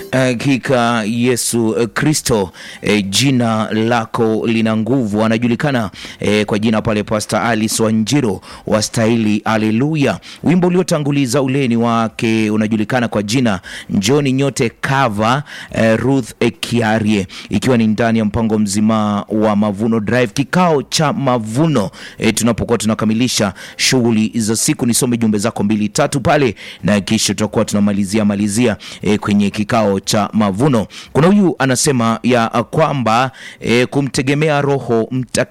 Hakika Yesu Kristo e, jina lako lina nguvu. Anajulikana e, kwa jina pale Pastor Alice Wanjiro wastahili haleluya. Wimbo uliotanguliza uleni wake unajulikana kwa jina njoni nyote cover e, Ruth e, Kiarie, ikiwa ni ndani ya mpango mzima wa Mavuno Drive, kikao cha mavuno e, tunapokuwa tunakamilisha shughuli za siku. Nisome jumbe zako mbili tatu pale na kisha tutakuwa tunamalizia malizia e, kwenye kikao cha mavuno. Kuna huyu anasema ya kwamba e, kumtegemea Roho Mtakatifu